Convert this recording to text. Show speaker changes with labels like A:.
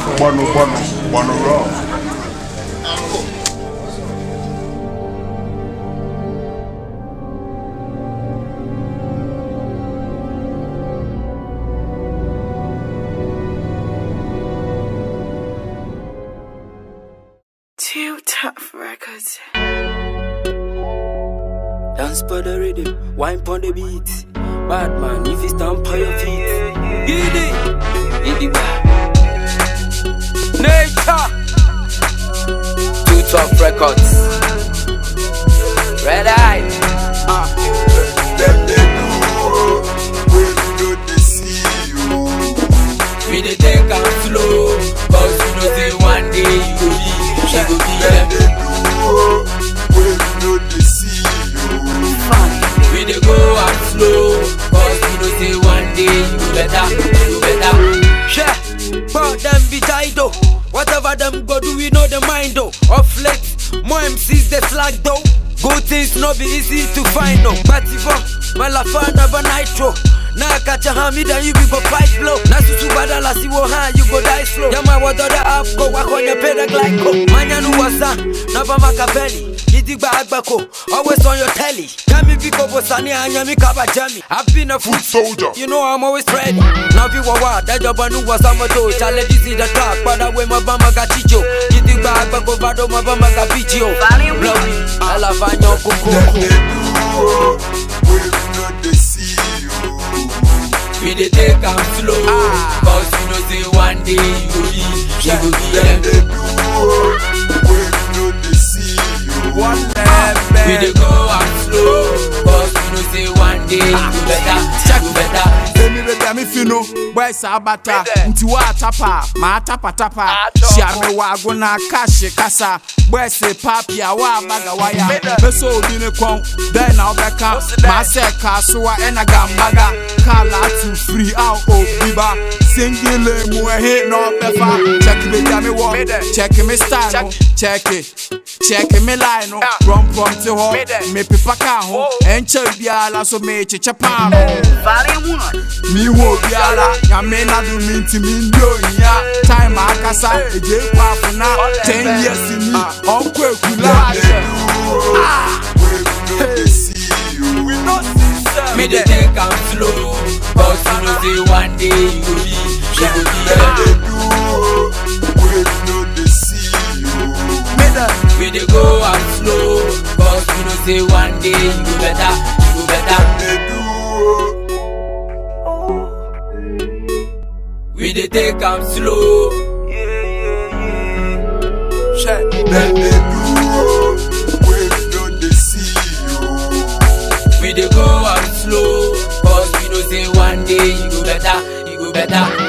A: Gbanu gbanu gbanu raw.
B: Two tough records.
C: Dance for the rhythm, wine pon the beat. Bad man, if you stand on your feet. Get it, get it back. Nature. Two tough records. Red eye. Uh.
A: Dem dey do wey we no dey see you.
C: We dey take am slow, cause you know say one day you go be, she go be
A: Dem
C: them.
A: dey do wey we no dey see you.
C: We dey go am slow, cause you know say one day you go better, you go better. Yeah, but them be tied though. Whatever them go do, we know the mind though. Off late, more MCs they slack though. Good things no be easy to find no. But if my lafa never nitro. Now I catch a hammy, then you be go fight blow. Now susu badala si wo ha, you go die slow. Yama water the up, go walk on your pedal glyco. Manya nu wasa, never makapeli. Idigba agbako, always on your telly. Kami biko bosani anyami kaba jami. I've been a food
A: Soldier.
C: you know I'm always ready. Now be wawa, that job I knew was I'm a do. Challenge is in the track, but I wear my bama got chicho. You think back, but go bado my bama got picho. Blowy, I love
A: Dem
C: anyo kuku.
A: dey do wey we no dey see you.
C: We dey take am slow, cause you know say one day you go be, you go be
A: Dem
C: them.
A: dey do wey we no dey see you. One
C: We dey go am slow, cause you know say one day you go better, you go better.
D: Emi bebe mi fi no, boy sa abata Nti wa atapa, ma atapa tapa Shia me wa agona kashi kasa Boy se papi a wa baga waya Beso obi ne kon, den na obeka Ma se kasuwa ena gambaga Kala atu free out obi ba Singile mu ehe na obefa Check me jami wo, check me style no Check it, check me line no Rom prom ti ho, me pipa ka ho Enche biala so me cheche pa no
B: Volume 1.
D: mi wo biara nyame na do mi nti mi ndi ohia time akasa eje kwa afuna ten years ni ọkọ ekula
A: wey we no dey see you.
D: we no see sef.
C: Me dey take am slow, cause you know say one day you go be, you go be
A: Dem
C: them.
A: dey do wey we no dey see you.
C: We dey go am slow, cause you know say one day you go better, you go better.
A: Dem dey do
C: We dey take am slow.
A: dem dey do wey we no dey see you.
C: We dey go am slow, cause we know say one day you go better, you go better.